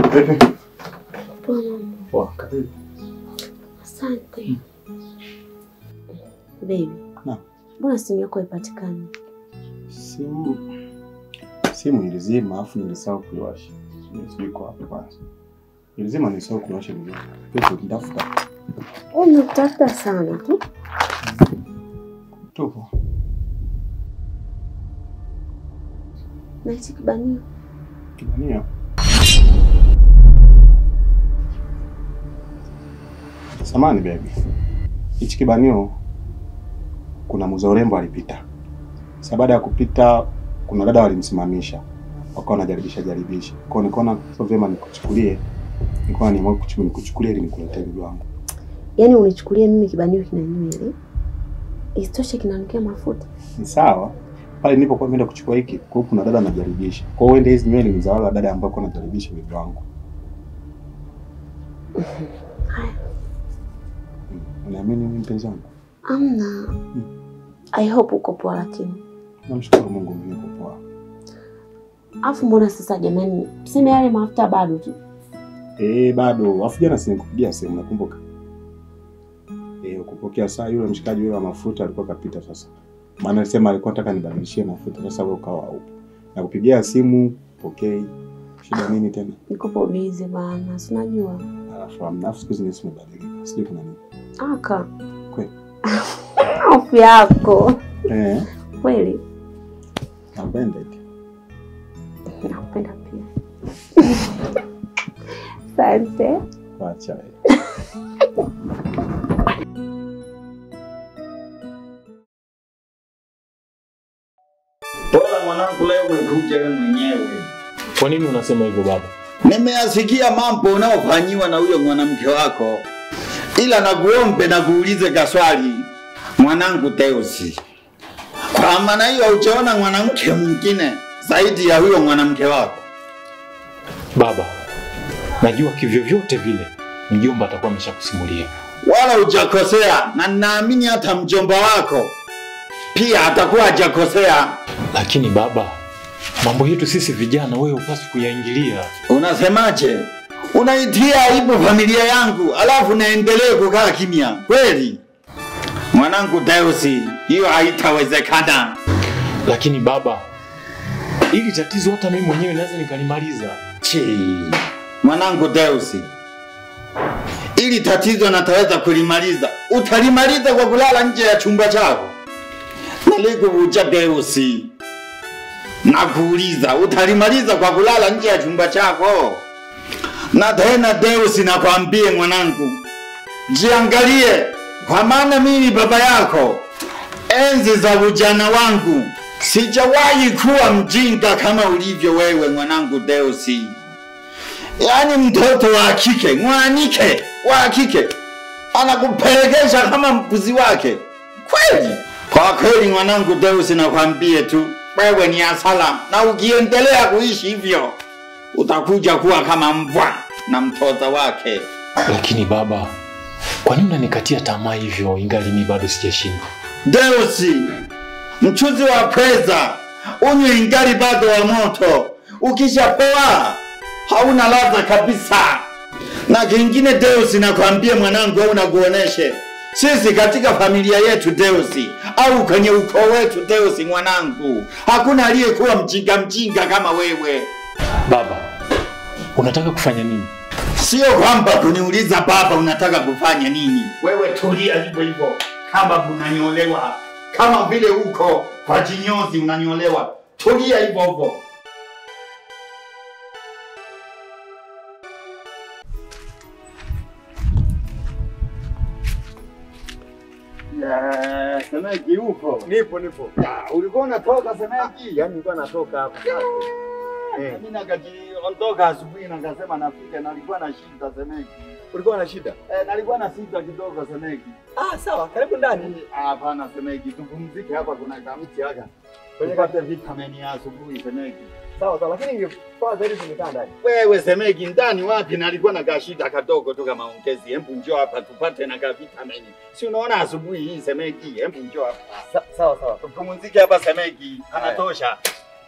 Vipi? Poa mama. Poa, karibu. Asante. Baby. Naam. Mbona simu yako haipatikani? Simu simu ilizima afu nilisahau kuiwasha. Sijui kwa wapi kwanza. Ilizima nilisahau kuiwasha vizuri. Kesho nitafuta. Wewe unatafuta sana tu. Tupo. Na hichi kibanio. Kibanio. Samani baby. Hichi kibanio kuna muza urembo alipita. Sasa baada ya kupita kuna dada walimsimamisha. Wakawa wanajaribisha jaribisha. Kwa hiyo nikaona sio vyema nikuchukulie. Nilikuwa niamua kuchukulia nikuchukulie ili nikuletee bibi wangu. Yaani unichukulie mimi kibanio kina nywele. Isitoshe kinanukia mafuta. Ni sawa. Pale nilipokuwa nimeenda kuchukua hiki, kwa hiyo kuna dada anajaribisha. Kwa hiyo uende hizi nywele ni za wale dada ambao wanajaribisha bibi wangu. Haya. Mm. Unaamini mimi mpenzi wangu? Amna. I hope uko poa lakini. Namshukuru Mungu mimi niko poa. Afu mbona sasa jamani, tuseme yale mafuta bado tu. Eh, bado. Afu jana si nikupigia simu nakumbuka. Eh, ukupokea saa yule mshikaji yule wa mafuta alikuwa kapita sasa. Maana alisema alikuwa anataka nibadilishie mafuta sasa wewe ukawa haupo. Nakupigia simu, pokei. Shida nini tena? Niko po busy bana, si unajua. Alafu amna siku hizi nisi mebadilika. Sijui kuna nini. Aka. Kweli. Hofu yako. Eh, Kweli. napenda eti. Nakupenda pia. Asante. Wacha. eh. Bora mwanangu, leo umekuja wewe mwenyewe. Kwa nini unasema hivyo baba? Nimeyasikia mambo unaofanyiwa na huyo mwanamke wako, ila nakuombe na kuulize kaswali mwanangu Teusi, kwa maana hiyo hujaona mwanamke mwingine zaidi ya huyo mwanamke wako? Baba, najua kivyovyote vile mjomba atakuwa ameshakusimulia. Wala hujakosea, na ninaamini hata mjomba wako pia atakuwa hajakosea. Lakini baba, mambo yetu sisi vijana wewe hupaswi kuyaingilia. Unasemaje? Unaitia aibu familia yangu, alafu naendelee kukaa kimya kweli? Mwanangu Deusi, hiyo haitawezekana. Lakini baba, ili tatizo hata mimi mwenyewe naweza nikalimaliza. Chi, mwanangu Deusi, ili tatizo nataweza kulimaliza. Utalimaliza kwa kulala nje ya chumba chako? Nalikuvuja Deusi, nakuuliza, utalimaliza kwa kulala nje ya chumba chako? Na tena Deusi, nakwambie mwanangu, jiangalie, kwa maana mimi baba yako, enzi za ujana wangu sijawahi kuwa mjinga kama ulivyo wewe mwanangu Deusi. Yaani mtoto wa kike mwanike wa kike anakupelekesha kama mpuzi wake kweli. Kwa kweli mwanangu Deusi, nakwambie tu wewe ni asala, na ukiendelea kuishi hivyo utakuja kuwa kama mbwa na mtoza wake. Lakini baba, kwa nini unanikatia tamaa hivyo ingali mimi bado sijashindwa? Deusi, mchuzi wa pweza unywe ingali bado wa moto, ukishapoa hauna ladha kabisa. Na kingine Deusi, nakwambia mwanangu, au nakuoneshe sisi katika familia yetu Deusi, au kwenye ukoo wetu Deusi, mwanangu, hakuna aliyekuwa mjinga mjinga kama wewe. Baba, unataka kufanya nini? Sio kwamba kuniuliza baba unataka kufanya nini. Wewe tulia hivyo hivyo, kama unanyolewa, kama vile uko kwa jinyozi unanyolewa, tulia hivyo hivyo. Yeah, Semeki upo? Nipo nipo. Ah, ulikuwa unatoka Semeki? Yaani nilikuwa natoka hapa sasa. Eh, Mimi nakajiondoka asubuhi na nikasema nafika, nalikuwa na shida Semeki. ulikuwa na shida? Eh, nalikuwa na shida kidogo Semeki. Ah, sawa, karibu ndani. Ah, Hapana Semeki, tupumzike hapa, kuna kamti haka Kwenye tupate vitamini ya asubuhi Semeki. Sawa sawa, lakini ingefaa zaidi tumekaa ndani. Wewe Semeki, ndani wapi? Nalikuwa na kashida kadogo tu kama ongezi. Hebu njoo hapa tupate na ka vitamini. Si unaona asubuhi hii Semeki? Hebu njoo hapa. Sa- Sawa sawa. Tupumzike hapa Semeki, Haya. anatosha.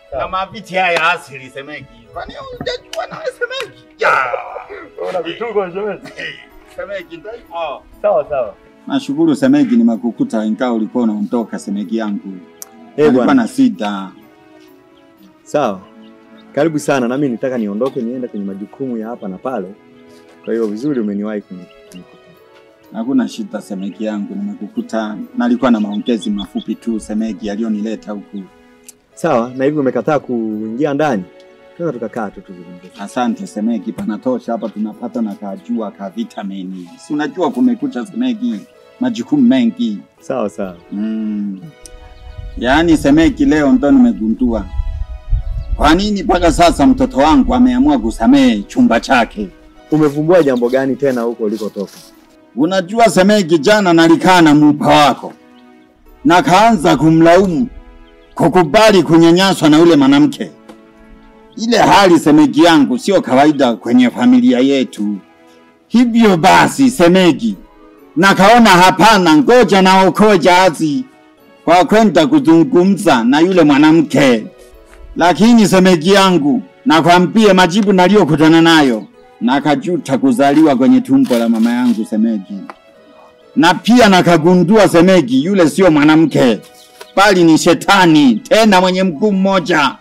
na maviti haya asili semeki. Kwani hujajua nawe semeki? Ya. Una vituko shemeji. Hey, Semeki ndio hivyo. Sawa sawa. Nashukuru semeki, nimekukuta ingawa ulikuwa unaondoka semeki yangu. Eh, Nilikuwa bwana. na sita. Sawa. Karibu sana nami nitaka niondoke niende kwenye majukumu ya hapa na pale. Kwa hiyo vizuri umeniwahi kuni- kunikuta. Hakuna shida semeki yangu, nimekukuta. Nalikuwa na maongezi mafupi tu semeki yaliyonileta huku. Sawa, na hivi umekataa kuingia ndani? Tunaweza tukakaa tu tuzungumze. Asante semeki, panatosha hapa, tunapata na kajua ka vitamini. Si unajua kumekucha semeki, majukumu mengi. Sawa sawa. Mm. Yaani semeki, leo ndo nimegundua kwa nini mpaka sasa mtoto wangu ameamua kusamehe chumba chake. Umevumbua jambo gani tena huko ulikotoka? Unajua semeki, jana nalikaa na mupa wako na kaanza kumlaumu kukubali kunyanyaswa na ule mwanamke. Ile hali semeki yangu sio kawaida kwenye familia yetu. Hivyo basi semeki, nakaona hapana, ngoja naokoe jahazi kwa kwenda kuzungumza na yule mwanamke. Lakini semeki yangu, nakwambie majibu naliyokutana nayo, nakajuta kuzaliwa kwenye tumbo la mama yangu semeki, na pia nakagundua semeki, yule sio mwanamke bali ni shetani, tena mwenye mguu mmoja.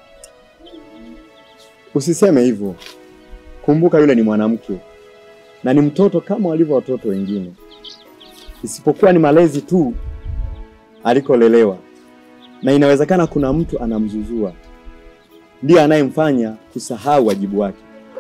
Usiseme hivyo. Kumbuka yule ni mwanamke na ni mtoto kama walivyo watoto wengine, isipokuwa ni malezi tu alikolelewa, na inawezekana kuna mtu anamzuzua, ndiye anayemfanya kusahau wajibu wake.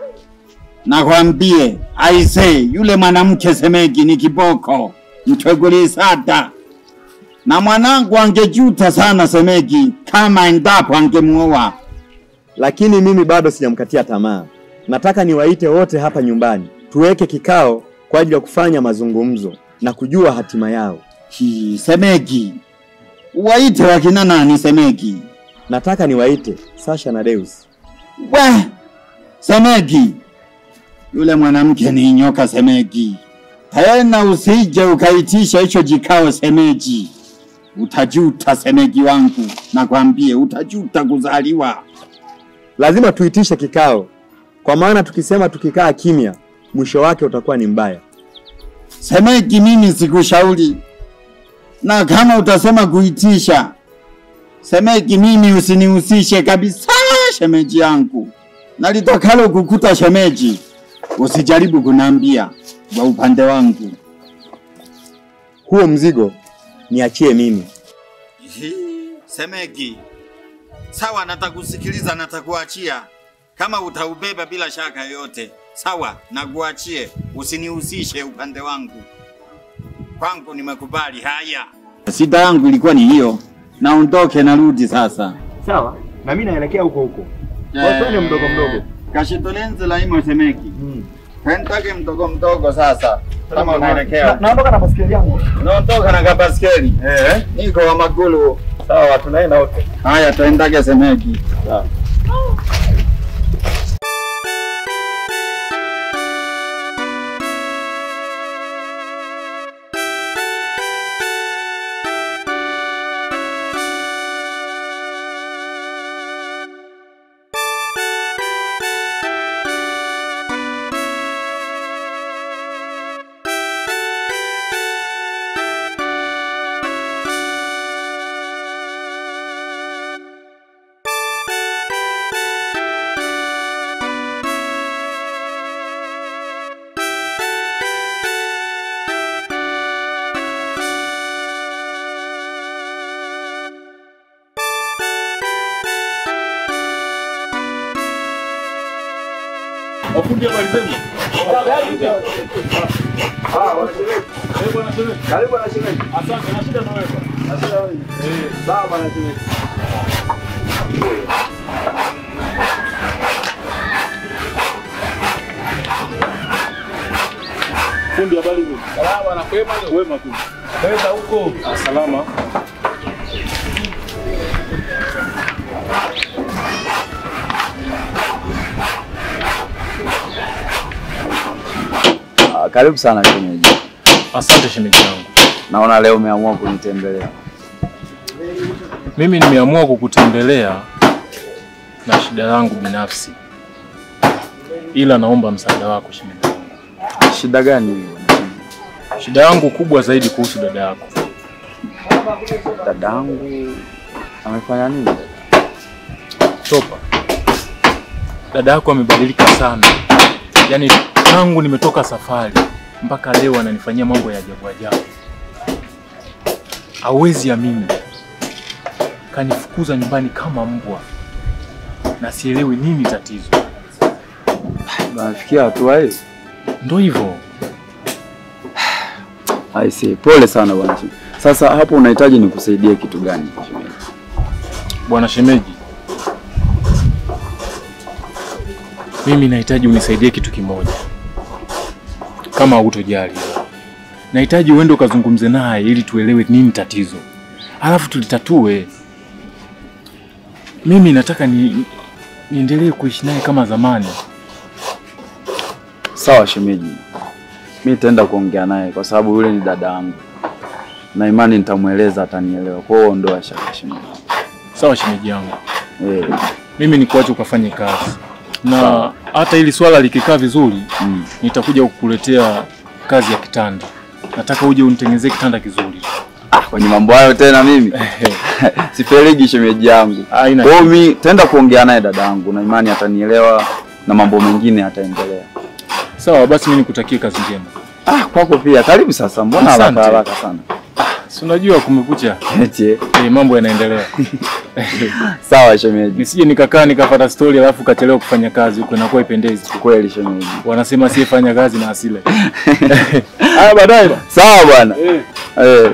Nakwambie aise, yule mwanamke semeki ni kiboko, mtweguli sada, na mwanangu angejuta sana semeki kama endapo angemuoa. Lakini mimi bado sijamkatia tamaa. Nataka niwaite wote hapa nyumbani, tuweke kikao kwa ajili ya kufanya mazungumzo na kujua hatima yao. Hi, semeki, waite wakina nani semeki? Nataka niwaite Sasha na Deus. We semeki, yule mwanamke ni nyoka semeki. Tena usije ukaitisha hicho jikao semeji, utajuta semeki wangu, nakwambie utajuta kuzaliwa. Lazima tuitishe kikao, kwa maana tukisema tukikaa kimya, mwisho wake utakuwa ni mbaya. Semeki, mimi sikushauri, na kama utasema kuitisha semeki, mimi usinihusishe kabisa, shemeji yangu. Nalitakalo kukuta shemeji, usijaribu kunambia kwa upande wangu. Huo mzigo niachie mimi. Semeki, sawa, natakusikiliza, natakuachia kama utaubeba bila shaka yoyote. Sawa, nakuachie, usinihusishe upande wangu. Kwangu nimekubali. Haya, shida yangu ilikuwa ni hiyo, naondoke, narudi sasa. Sawa, na mimi naelekea huko huko. Twende mdogo mdogo. Kashitolenzi la imo Semeki, twendake mdogo mdogo sasa, kama unaelekea naondoka na basikeli yangu. unaondoka na kabaskeli. Eh, Niko wa magulu. sawa, tunaenda wote. Haya, twendake Semeki. Sawa. Wafundi habari zenu? Karibu na shemeji. Asante, na shida na wewe bwana. Sawa bwana shemeji. Fundi habari zenu? Salama na kwema leo. Wema tu. Kwenda huko. Ah, salama. Ah, karibu sana shemeji. Asante shemeji yangu. Naona leo umeamua kunitembelea. Mimi nimeamua kukutembelea na shida yangu binafsi, ila naomba msaada wako shemeji yangu. Shida gani hiyo? Shida yangu kubwa zaidi kuhusu dada yako. Dadangu amefanya nini? Topa, dada yako amebadilika sana, yaani tangu nimetoka safari mpaka leo ananifanyia mambo ya ajabu ajabu. Hauwezi amini, kanifukuza nyumbani kama mbwa na sielewi nini tatizo. Nafikia hatua hiyo. Ndo hivyo I see. Pole sana bwana. shemeji. Sasa hapo unahitaji nikusaidie kitu gani? shemeji? bwana shemeji, mimi nahitaji unisaidie kitu kimoja, kama hutojali. Nahitaji uende ukazungumze naye ili tuelewe nini tatizo, alafu tulitatue. Mimi nataka ni niendelee kuishi naye kama zamani. Sawa shemeji, mi nitaenda kuongea naye kwa sababu yule ni dada yangu na imani nitamweleza, atanielewa. Kwa hiyo ondoa shaka shemeji. Sawa shemeji yangu, Eh, mimi nikuache ukafanye kazi, na hata ili swala likikaa vizuri mm. nitakuja kukuletea kazi ya kitanda. Nataka uje unitengenezee kitanda kizuri. Ah, kwenye mambo hayo tena mimi siferigi shemeji yangu. Haina Kwa hiyo mi taenda kuongea naye dada yangu na imani atanielewa na mambo mengine ataendelea. Sawa basi, mimi nikutakie kazi njema. Ah, kwako pia. Karibu sasa. Mbona Asante. haraka haraka sana? Si unajua kumekucha, Eti. eh, mambo yanaendelea. Sawa shemeji. Nisije nikakaa nikapata stori alafu kachelewa kufanya kazi huko, inakuwa ipendezi. Kweli shemeji. Wanasema asiyefanya kazi na asile. Haya, baadaye. ba. Sawa bwana. Eh. Eh.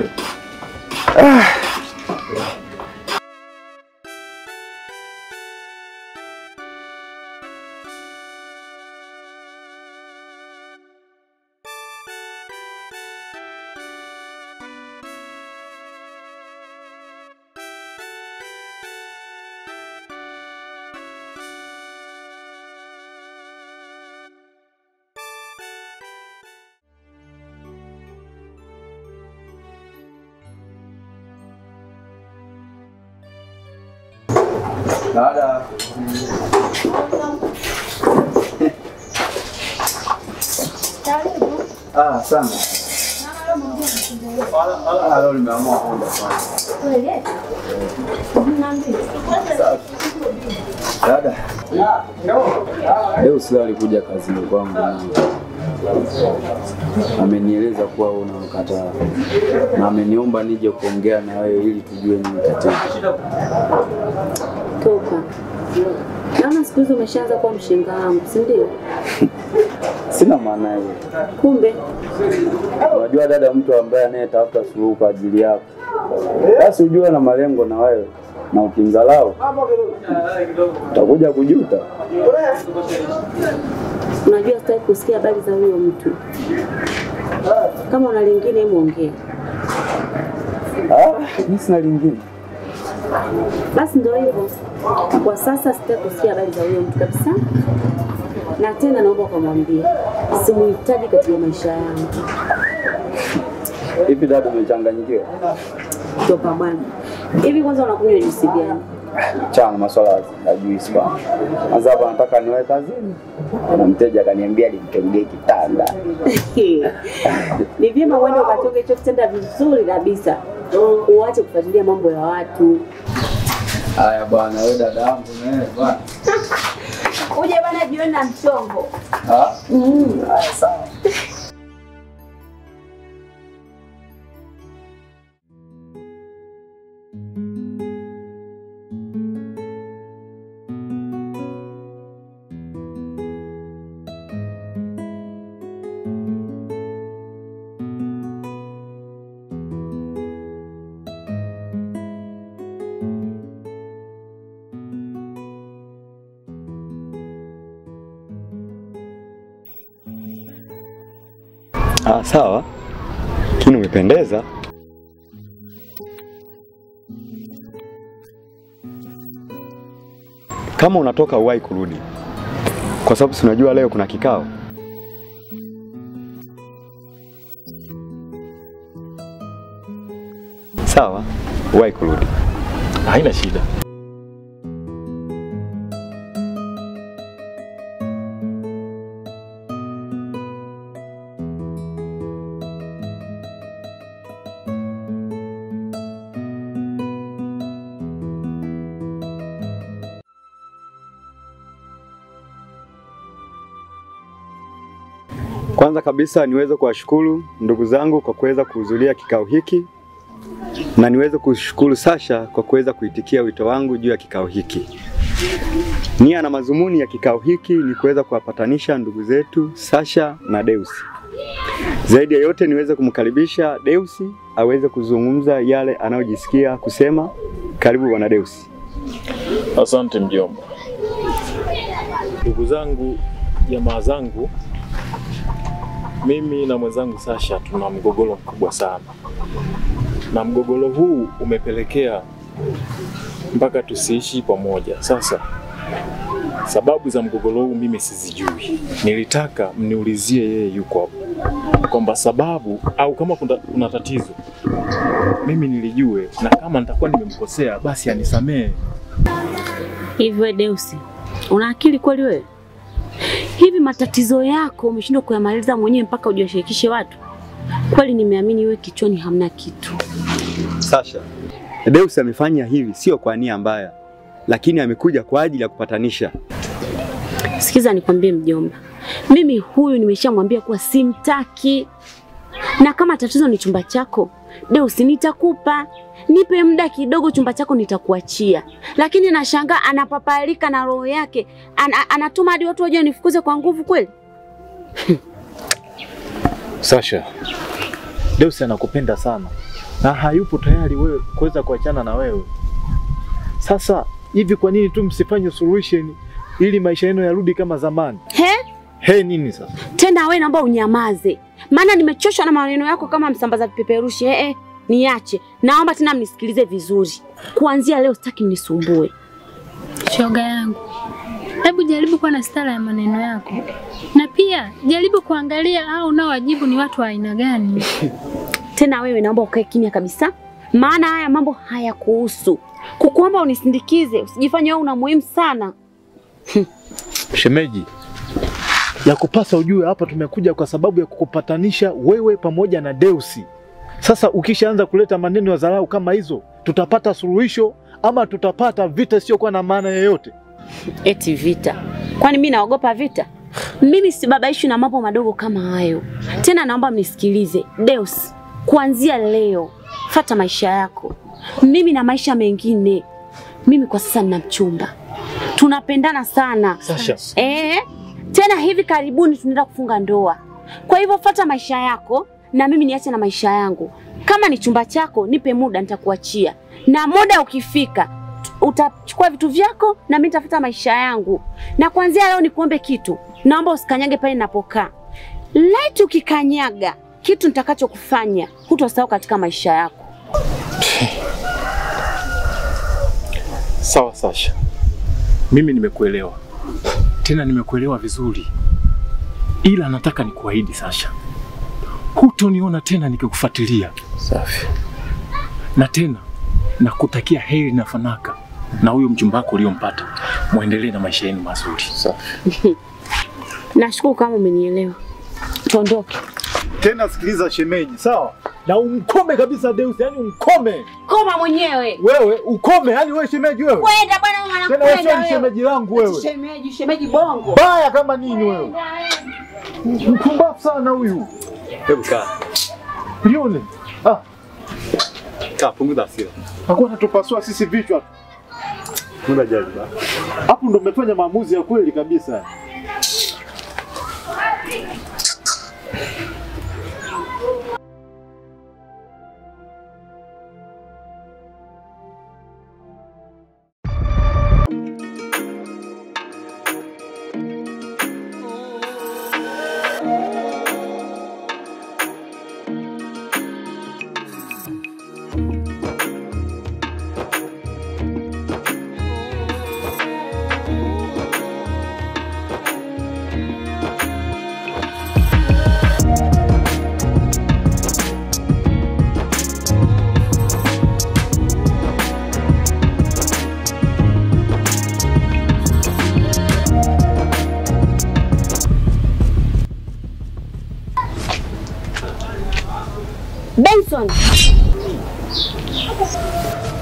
Dada. Ah, sana. Ah, leo nimeamua kwenda kwanza. Dada. Leo Sila alikuja kazini kwangu na amenieleza kuwa wewe unamkataa na ameniomba nije kuongea na wewe ili tujue nini tatizo. Toka. Naona siku hizi umeshaanza kuwa mshenga wangu, si ndio? Sina maana hiyo. Kumbe Unajua dada, mtu ambaye anayetafuta suluhu kwa ajili yako, basi ujue na malengo na wewe, na ukimdharau utakuja kujuta. unajua sitaki kusikia habari za huyo mtu. Kama una lingine, hebu ongea. Ah, mimi sina lingine. Basi ndio hivyo. Kwa sasa sitaki kusikia habari za huyo mtu kabisa, na tena naomba ukamwambia simuhitaji katika maisha yangu. Hivi dada, umechanganyikiwa? Toka bwana. Hivi kwanza unakunywa juisi gani? Chana maswala ya juisi bwana. Kwanza hapa nataka niwae kazini, na mteja akaniambia nimtengee kitanda. Ni vyema uende ukatoke hicho kitanda vizuri kabisa, uache kufuatilia mambo ya watu. Haya bwana, wewe dada yangu na wewe bwana. Uje bwana jioni na mchongo. Ah, haya sawa. Ah, sawa, lakini umependeza. Kama unatoka uwahi kurudi, kwa sababu si unajua leo kuna kikao. Sawa, uwahi kurudi. Haina shida. Kwanza kabisa niweze kuwashukuru ndugu zangu kwa kuweza kuhudhuria kikao hiki na niweze kushukuru Sasha kwa kuweza kuitikia wito wangu juu ya kikao hiki. Nia na mazumuni ya kikao hiki ni kuweza kuwapatanisha ndugu zetu Sasha na Deusi. Zaidi ya yote niweze kumkaribisha Deusi aweze kuzungumza yale anayojisikia kusema. Karibu bwana Deusi. Asante mjomba. Ndugu zangu, jamaa zangu, mimi na mwenzangu Sasha tuna mgogoro mkubwa sana, na mgogoro huu umepelekea mpaka tusiishi pamoja. Sasa sababu za mgogoro huu mimi sizijui, nilitaka mniulizie yeye yuko hapo, kwamba sababu au kama kuna, kuna tatizo mimi nilijue, na kama nitakuwa nimemkosea basi anisamehe. Hivi we Deusi, una akili kweli wewe? Hivi matatizo yako umeshindwa kuyamaliza mwenyewe mpaka ujashirikishe watu? Kweli nimeamini wewe kichwani hamna kitu. Sasha, Deusi amefanya hivi sio kwa nia mbaya, lakini amekuja kwa ajili ya kupatanisha. Sikiza nikwambie mjomba, mimi huyu nimeshamwambia kuwa simtaki, na kama tatizo ni chumba chako Deusi, nitakupa nipe muda kidogo, chumba chako nitakuachia. Lakini nashangaa anapapalika na roho yake, an, anatuma hadi watu waje wanifukuze kwa nguvu kweli. Sasha, Deusi anakupenda sana na hayupo tayari wewe kuweza kuachana na wewe. Sasa hivi, kwa nini tu msifanye solution ili maisha yenu yarudi kama zamani? He? He, nini sasa? Tena wewe naomba unyamaze, maana nimechoshwa na maneno yako kama msambaza vipeperushi. Eh, eh, niache. Naomba tena mnisikilize vizuri, kuanzia leo sitaki mnisumbue. Shoga yangu, hebu jaribu kuwa na stara ya maneno yako, na pia jaribu kuangalia hao unaowajibu ni watu wa aina gani. Tena wewe naomba ukae kimya kabisa, maana haya mambo hayakuhusu. Kukuomba unisindikize, usijifanye wewe una muhimu sana. Shemeji, ya kupasa ujue hapa tumekuja kwa sababu ya kukupatanisha wewe pamoja na Deusi. Sasa ukishaanza kuleta maneno ya dharau kama hizo, tutapata suluhisho ama tutapata vita isiyokuwa na maana yoyote? Eti vita? Kwani mimi naogopa vita? Mimi sibabaishwi na mambo madogo kama hayo. Tena naomba mnisikilize. Deus, kuanzia leo fata maisha yako. Mimi na maisha mengine. Mimi kwa sasa nina mchumba, tunapendana sana. Sasha, Eh, tena hivi karibuni tunaenda kufunga ndoa. Kwa hivyo fata maisha yako na mimi niache na maisha yangu. Kama ni chumba chako, nipe muda, nitakuachia, na muda ukifika t- utachukua vitu vyako na mimi nitafuta maisha yangu. Na kuanzia leo nikuombe kitu, naomba usikanyage pale ninapokaa. Laiti ukikanyaga kitu nitakachokufanya hutosahau katika maisha yako. Sawa Sasha, mimi nimekuelewa, tena nimekuelewa vizuri, ila nataka nikuahidi Sasha, hutoniona tena nikikufuatilia. Safi. Na tena nakutakia heri na fanaka na huyo mchumba wako uliompata, muendelee na maisha yenu mazuri. Safi. Nashukuru kama umenielewa. Tuondoke. tena sikiliza shemeji, sawa? Na umkome kabisa Deusi, yani umkome Koma mwenyewe. wewe, ukome yani wewe shemeji wewe. Kwenda bwana, wewe Tena wewe anakwenda sio ni shemeji langu wewe. Shemeji, shemeji bongo. Baya kama nini wewe. Mpumbavu sana huyu. Hebu kaa. Lione. Ah, Kaa, punguza hasira. hakuwa anatupasua sisi vichwa. Muda jali ba. Hapo ndo umefanya maamuzi ya kweli kabisa. Benson.